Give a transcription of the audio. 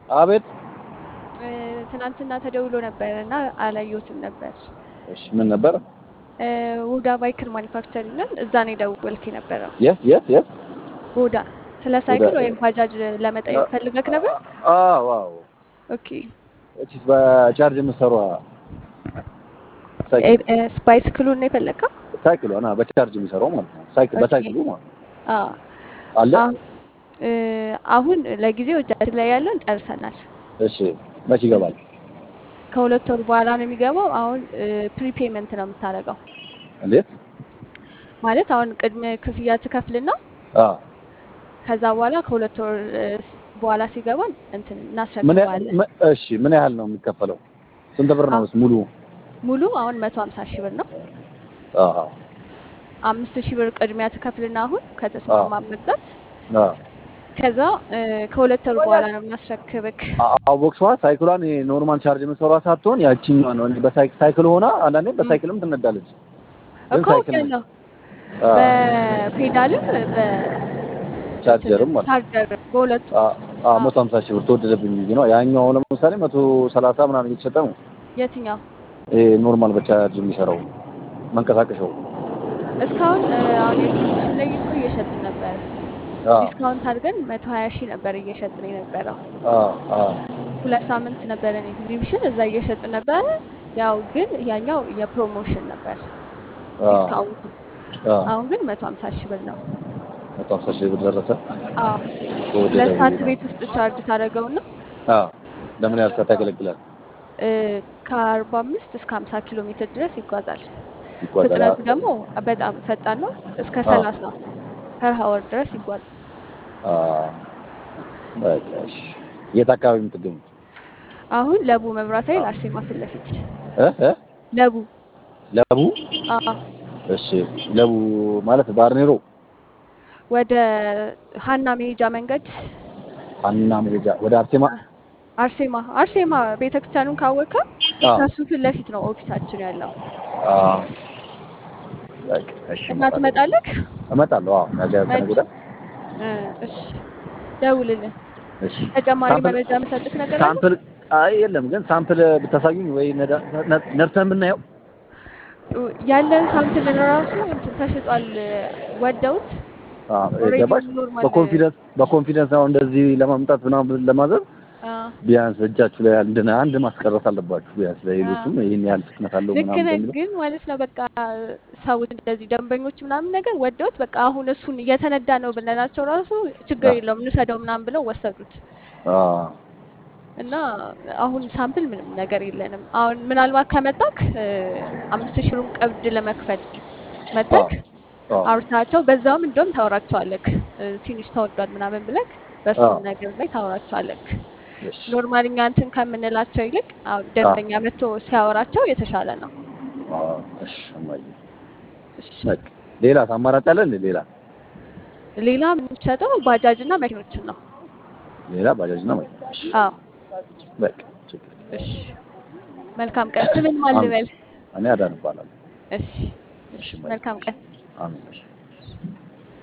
አቤት። እ፣ ትናንትና ተደውሎ ነበር እና አላየሁትም ነበር። እሺ ምን ነበር? እ፣ ውዳ ባይክል ማኒፋክቸሪንግ ነን። እዛ ነው የደወልክ የነበረው። የት የት የት? ውዳ ስለ ሳይክል ውዳ- ወይም ባጃጅ ለመጠየቅ ፈልገክ ነበር? አዎ አዎ። ኦኬ። እቺ በቻርጅ የምትሰሯ ሳይክል እ፣ እ፣ ባይስክሉን ነው የፈለግከው? ሳይክሏ ና በቻርጅ የሚሰራው ማለት ነው። ሳይክል ኦኬ። በሳይክሉ ማለት ነው። አዎ። አለ። አሁን እ፣ አሁን ለጊዜው እጃችን ላይ ያለን ጨርሰናል። እሺ መቼ ይገባል? ከሁለት ወር በኋላ ነው የሚገባው። አሁን ፕሪፔመንት ነው የምታደርገው። እንዴት? ማለት አሁን ቅድመ ክፍያ ትከፍልና አዎ ከዛ በኋላ ከሁለት ወር እ፣ በኋላ ሲገባ እንትን ምን ያ- እናስረክባለን። ም- እሺ ምን ያህል ነው የሚከፈለው? ስንት ብር ነው ሙሉ? ሙሉ አሁን መቶ ሀምሳ ሺህ ብር ነው። አዎ አምስት ሺህ ብር ቅድሚያ ትከፍልና አሁን ከተስማማ መግዛት አዎ ከዛ እ፣ ከሁለት ወር በኋላ ነው የምናስረክብክ። አቦክሷ ሳይክሏን ይሄ ኖርማል ቻርጅ የምትሰሯ ሳትሆን ያቺኛዋ ነው። እኔ በሳይክ ሳይክል ሆና አንዳንዴ በሳይክልም ትነዳለች። ግን እኮ ሳይክል ያለው አዎ፣ በፔዳልም ቻርጀርም ማለት በቻርጀር በሁለቱ አዎ፣ መቶ ሀምሳ ሺህ ብር ተወደደብኝ ብዬ ነው። ያኛው ለምሳሌ መቶ ሰላሳ ምናምን እየተሸጠ ነው። የትኛው ይሄ ኖርማል በቻርጅ የሚሰራው መንቀሳቀሻው እስካሁን እ፣ አሁን ኤግዚቢሽን ላይ እኮ እየሸጥን ነበር። አዎ፣ ዲስካውንት አድርገን መቶ ሀያ ሺህ ነበር እየሸጥን የነበረው። አዎ፣ አዎ፣ ሁለት ሳምንት ነበረን ኤግዚቢሽን እዛ እየሸጥን ነበረ። ያው ግን ያኛው የፕሮሞሽን ነበር አዎ፣ ዲስካውንቱ። አዎ። አሁን ግን መቶ ሀምሳ ሺህ ብር ነው። መቶ ሀምሳ ሺህ ብር ደረሰ። አዎ ተወደደ ሁለት ሰዓት ብዬ ነው። ቤት ውስጥ ቻርጅ ታደርገውና አዎ፣ ለምን ያህል ሰዓት ያገለግላል? እ፣ ከአርባ አምስት እስከ ሀምሳ ኪሎ ሜትር ድረስ ይጓዛል። ይጓዛል። ፍጥነቱ ደግሞ በጣም ፈጣን ነው። እስከ አዎ። ሰላሳ ፐር ሀወር ድረስ ይጓዛል። አዎ፣ በቃ እሺ። የት አካባቢ የምትገኙት? አሁን ለቡ መብራት ኃይል አርሴማ ፊት ለፊት እ እ ለቡ ለቡ አዎ እሺ፣ ለቡ ማለት ባርኔሮ ወደ ሀና መሄጃ መንገድ ሀና መሄጃ ወደ አርሴማ አርሴማ አርሴማ ቤተክርስቲያኑን ካወቅከው አዎ። ከሱ ፊት ለፊት ነው ኦፊሳችን ያለው አዎ። በቃ እሺ፣ እና እመጣለሁ። ትመጣለህ? እመጣለሁ። አዎ፣ ነገ ከነገ ወዲያ። እ፣ እሺ ደውልልን። እሺ። ተጨማሪ ሳምፕል መረጃ የምሰጥህ ነገር አለ? ሳምፕል አይ የለም፣ ግን ሳምፕል ብታሳዩኝ ወይ ነዳ- ነ- ነድተን ብናየው ያለን ሳምፕል ራሱ እንትን ተሽጧል። ወደውት አዎ፣ ኦልሬዲ ገባሽ? ኖርማል በኮንፊደንስ በኮንፊደንስ ነው እንደዚህ ለማምጣት ምናምን ለማዘዝ አ፣ ቢያንስ እጃችሁ ላይ አንድ አንድ ማስቀረት አለባችሁ። ቢያንስ ለሌሎቹም ይህን ያህል ፍጥነት አለው ልክ ምናምን ነህ። በሚለው ግን ማለት ነው በቃ ሰዎች እንደዚህ ደንበኞች ምናምን ነገር ወደውት በቃ አሁን እሱን እየተነዳ ነው ብለናቸው ራሱ ችግር አዎ። የለውም እንውሰደው ምናምን ብለው ወሰዱት። አዎ፣ እና አሁን ሳምፕል ምንም ነገር የለንም። አሁን ምናልባት ከመጣክ እ፣ አምስት ሺህ ብሩን ቀብድ ለመክፈል መጣክ አዎ፣ አውርታቸው በዛውም እንደውም ታወራቸዋለክ እ፣ ትንሽ ተወዷል ምናምን ብለክ በሱ አዎ። ነገር ላይ ታወራቸዋለክ። እሺ፣ ኖርማል እኛ እንትን ከምንላቸው ይልቅ አሁን ደንበኛ መጥቶ ሲያወራቸው የተሻለ ነው። አዎ፣ እሺ፣ እማዬ። እሺ። በቃ ሌላ አማራጭ አለ እንዴ? ሌላ ሌላ የምንሸጠው ባጃጅ እና መኪኖችን ነው። ሌላ ባጃጅ ነው ወይ? እሺ፣ አዎ በቃ ችግር የለም። እሺ። መልካም ቀን። ስምን ማን ልበል? እኔ አዳን እባላለሁ። እሺ። እሺ። እሺ፣ መልካም ቀን። አሜን። እሺ